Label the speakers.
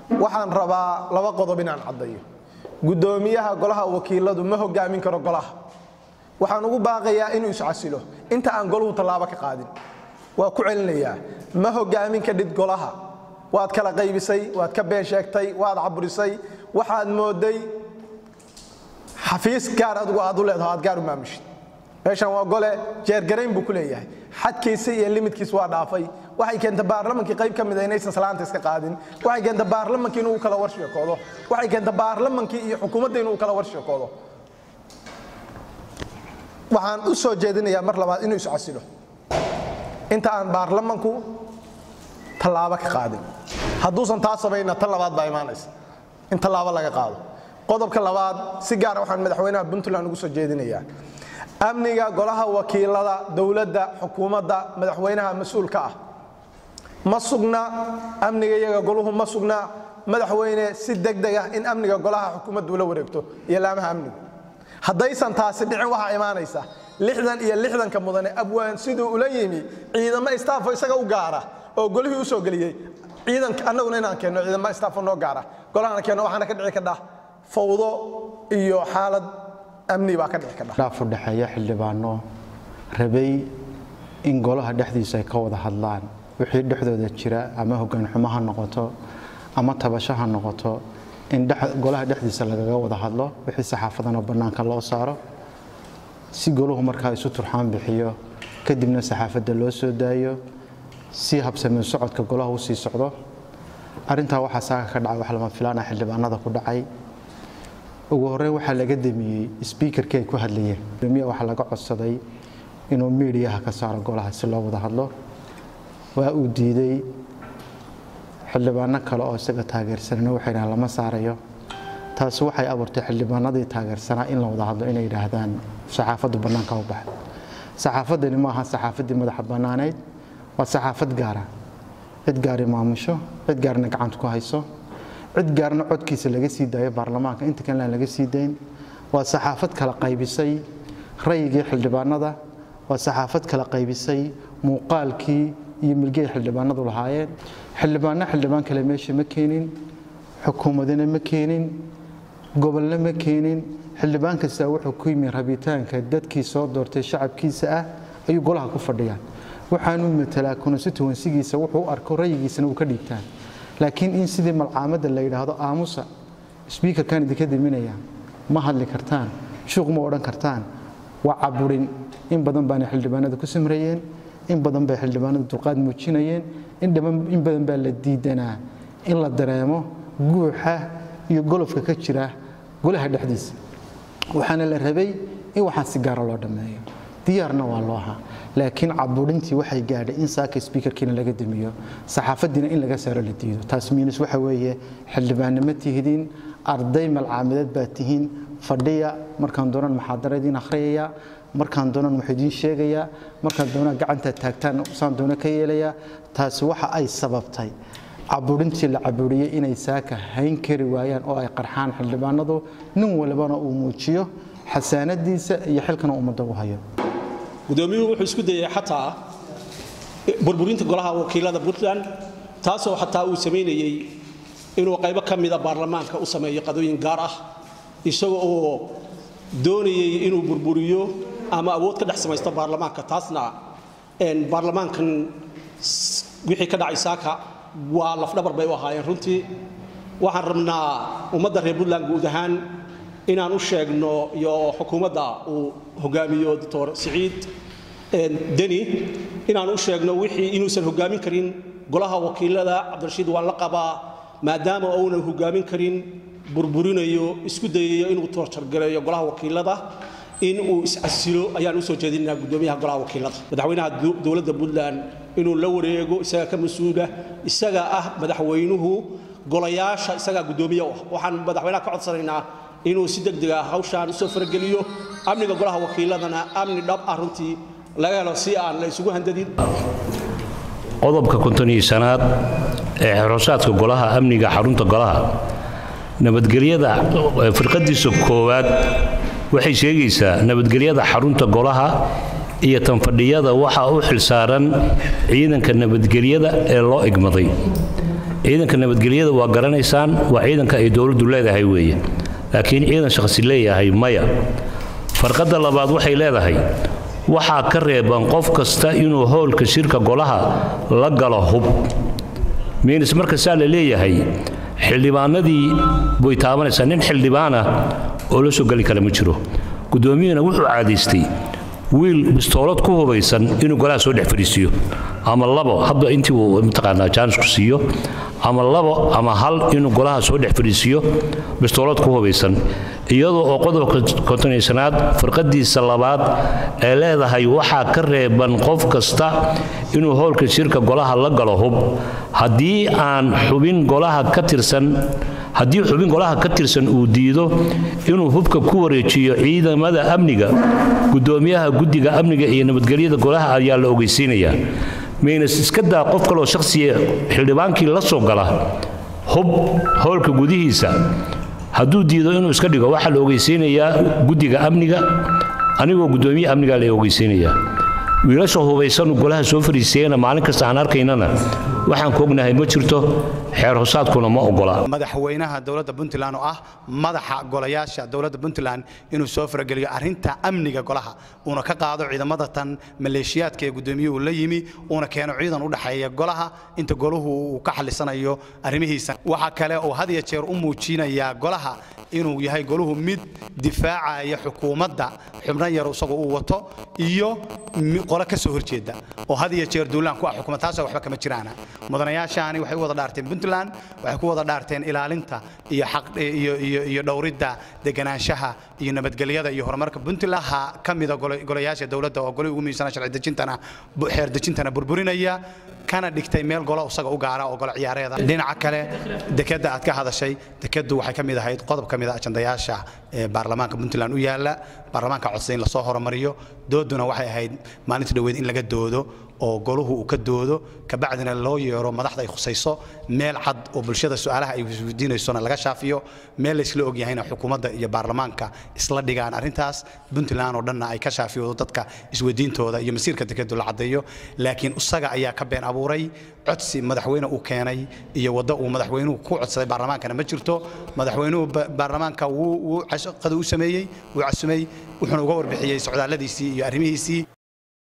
Speaker 1: waxaan rabaa laba qodob inaan caddayo guddoomiyaha golaha wakiiladu ma hogaamin karo golaha waxaan ugu baaqayaa inuu iscasilo inta aan goluhu tallaabo ka qaadin waa ku celinayaa ma hogaamin kadhid golaha waad kala qaybisay waad ka been sheegtay waad caburisay waxaad mooday xafiis gaar adigu aad u leedaho aad gaar u maamushid meeshan waa gole jeergarayn buu ku leeyahay xadkiisa iyo limidkiis waa dhaafay waxay keenta baarlamankii qayb ka mida inaysan salaanta iska qaadin waxay keenta baarlamankii inuu kala warsheekoodo waxay keenta baarlamankii iyo xukuumadda inuu kala warsheekoodo waxaan u soo jeedinayaa mar labaad inuu iscasilo inta aan baarlamanku tallaabo ka qaadin hadduusan taa samayna tan labaad baa imaanaysa in tallaabo laga qaado qodobka labaad si gaara waxaan madaxweynaha puntland ugu soo jeedinayaa amniga golaha wakiilada dowladda xukuumadda madaxweynaha mas-uulka ah ma sugna amniga iyaga goluhu ma sugna madaxweyne si degdeg ah in amniga golaha xukuumaddu ula wareegto iyo laamaha amnigu haddaysan taasi dhicin waxaa imaanaysa lixdan iyo lixdanka mudane abwaan siduu ula yimi ciidamo istaafo isaga u gaara oo golihii u soo geliyey ciidanka annaguna inaan keenno ciidamo istaafo noo gaara golahana keenno waxaana ka dhici kadha fawdo iyo xaalad amni baa ka dhici kadha
Speaker 2: dhaaf u dhexeeya xildhibaano rabay in golaha dhexdiisa ay ka wada hadlaan wixii dhexdooda jira ama hoggaan xumo ha noqoto ama tabasho ha noqoto in golaha dhexdiisa lagaga wada hadlo wixii saxaafadana bannaanka loo saaro si goluhu markaa isu turxaan bixiyo kadibna saxaafadda loo soo daayo si habsameen socodka golaha u sii socdo arrintaa waxaa saaka ka dhacay wax lama filaana xildhibaanada ku dhacay ugu horreyn waxaa laga damiyey sbiikarkii ay ku hadlayeen gudoomiya waxaa laga codsaday inuu miidiyaha ka saaro golaha si loo wada hadlo waa uu diiday xildhibaano kale oo isaga taageersanana waxay dhahaan lama saarayo taasi waxay abuurtay xildhibaanadii taageersanaa in la wada hadlo inay yidhaahdaan saxaafaddu bannaanka u baxda saxaafaddani ma aha saxaafaddii madaxa bannaaneyd waa saxaafad gaara cid gaari maamusho cid gaarna gacanta ku hayso cid gaarna codkiisa laga sii daayo baarlamaanka inta kalena laga sii dayn waa saxaafad kala qaybisay rayigii xildhibaanada waa saxaafad kala qaybisay muuqaalkii iyo milgey xildhibaanadu lahaayeen xildhibaanno xildhibaan kale meesha ma keenin xukuumadina ma keenin gobolna ma keenin xildhibaan kastaa wuxuu ku yimi rabitaanka dadkii soo doortay shacabkiisa ah ayuu golaha ku fadhiyaan waxaanu matalaa constituensigiisa wuxuu u arko rayigiisana uu ka dhiibtaan laakiin in sidii malcaamadda la yidhaahdo aamusa sbiikarkan idinka diminaya ma hadli kartaan shuuq ma odhan kartaan waa caburin in badan baana xildhibaanada ku samrayeen in badan bay xildhibaanada dulqaad muujinayeen in badan baa la diidanaa in la dareemo guuxa iyo golofka ka jira golaha dhexdiisa waxaana la rabay in waxaan si gaara loo dhammeeyo diyaarna waa loo ahaa laakiin caburintii waxay gaadhay in saaka sbiikarkiina laga damiyo saxaafadiina in laga saaro la diido taas miinus waxa weeye xildhibaannimo tihidiin arday malcaamideed baa tihiin fadhiya markaan doonan maxaadaradiin akhriyaya markaan doonan wax idiin sheegaya markaan doonaa gacanta taagtaan saan doono ka yeelaya taasi waxa ay sababtay caburintii la caburiyey inay saaka hayn kari waayaan oo ay qarxaan xildhibaanadu nin walbana uu muujiyo xasaanadiisa iyo xilkana ummadda u hayo
Speaker 3: gudoomiyuhu wuxuu isku dayay xataa burburinta golaha wakiilada puntland taasoo xataa uu samaynayey inuu qaybo ka mida baarlamaanka u sameeyo qadooyin gaar ah isaga oo doonayey inuu burburiyo ama awood ka dhex samaysto baarlamaanka taasna baarlamaankan wixii ka dhacay saaka waa lafdhabar bay u ahaayeen runtii waxaan rabnaa ummadda reer puntland guud ahaan inaan u sheegno iyo xukuumadda uu hogaamiyo doctor siciid deni inaan u sheegno wixii inuusan hogaamin karin golaha wakiilada cabdirashiid waan la qabaa maadaama uunan hogaamin karin burburinayo isku dayayo inuu toorjargareeyo golaha wakiilada in uu iscasilo ayaan usoo jeedinaynaa gudoomiyaha golaha wakiilada madaxweynaha dowladda puntland inuu la wareego isaga ka mas-uula isaga ah madaxweynuhu golayaasha isagaa gudoomiye u ah waxaan madaxweynaha ka codsanaynaa inuu si degdeg ah hawshaan usoo farageliyo amniga golaha wakiiladana amni dhab ah runtii laga helo si aan la isugu handadin
Speaker 4: qodobka kontoniyo shanaad ee xeroosaadka golaha amniga xarunta golaha nabadgelyada firqadiisa koowaad waxay sheegaysaa nabadgelyada xarunta golaha iyo tanfadhiyada waxaa u xilsaaran ciidanka nabadgelyada ee loo igmaday ciidanka nabadgelyada waa garanaysaan waa ciidanka ay dowladdu leedahay weeye laakiin ciidan shakhsi leeyahay maya farqadda labaad waxay leedahay waxaa ka reeban qof kasta inuu howlka shirka golaha la galo hub miinis marka saa la leeyahay xildhibaanadii way taabanaysaa nin xildhibaana oo la soo geli kara ma jiro guddoomiyuhuna wuxuu caadaystay wiil bistoolad ku hubaysan inuu golaha soo dhex fadhiisiiyo ama labo hadba intii uu mataqaanaa jaanisku siiyo ama labo ama hal inuu golaha soo dhex fadhiisiiyo bistoolad ku hubaysan iyadoo oo qodobka kontonaysanaad firqadiisa labaad ee leedahay waxaa ka reeban qof kasta inuu howlka shirka golaha la galo hub haddii aan xubin golaha ka tirsan haddii xubin golaha ka tirsan uu diido inuu hubka ku wareejiyo ciidamada amniga gudoomiyaha guddiga amniga iyo nabadgelyada golaha ayaa la ogeysiinayaa maynas iska daa qof kaloo shakhsiya xildhibaankii la soo gala hub howlka gudihiisa hadduu diido inuu iska dhigo waxaa la ogeysiinayaa guddiga amniga anigoo gudoomiye amnigaa la ogeysiinayaa wiilasha hubaysanu golaha soo fariisiyeyna maalin kasta aan arkaynana waxaan ku ognahay ma jirto xeer hosaadkuna ma ogola
Speaker 5: madaxweynaha dowladda puntland oo ah madaxa golayaasha dowladda puntland inuu soo farageliyo arrinta amniga golaha uuna ka qaado ciidamada tan maleeshiyaadka ee gudoomiyuhu la yimi uuna keeno ciidan u dhexeeya golaha inta goluhu uu ka xalisanayo arrimihiisa waxaa kale oo had iyo jeer u muujinayaa golaha inuu yahay goluhu mid difaacaya xukuumadda xubno yar isagoo uu wato iyo qolo ka soo horjeeda oo had iyo jeer duulaan ku ah xukuumad taasoo waxba kama jiraana mudanayaashaani waxay u wada dhaarteen puntland waxay ku wada dhaarteen ilaalinta iyo xaq iyo iyo iyo dhowridda deganaanshaha iyo nabadgelyada iyo horumarka puntland ha ka mida golayaasha dowladda oo golihii ugu muhiimsana sharci dejintana xeer dejintana burburinaya kana dhigtay meel golo isaga u gaara oo golo ciyaareeda dhinaca kale dekeda aad ka hadashay dekeddu waxay ka mid ahayd qodob ka mid a ajandayaasha ee baarlamaanka puntland u yaala baarlamaanka codsa in lasoo horumariyo dooduna waxay ahayd maalinta dhoweed in laga doodo oo goluhu uu ka doodo kabacdina loo yeero madaxda ay khusayso meel cad oo bulshada su'aalaha ay weydiinaysona laga shaafiyo meel laysla ogyahayna xukuumadda iyo baarlamaanka isla dhigaan arrintaas puntland oo dhanna ay ka shaafiyoodo dadka isweydiintooda iyo masiirka dekedu la caddeeyo laakiin isaga ayaa ka been abuuray codsi madaxweyne uu keenay iyo waddo uu madaxweynuhu ku codsaday baarlamaankana ma jirto madaxweynuhu baarlamaanka wuu qadu u sameeyey wuu casumay wuxuuna uga warbixiyey socdaalladiisii iyo arrimihiisii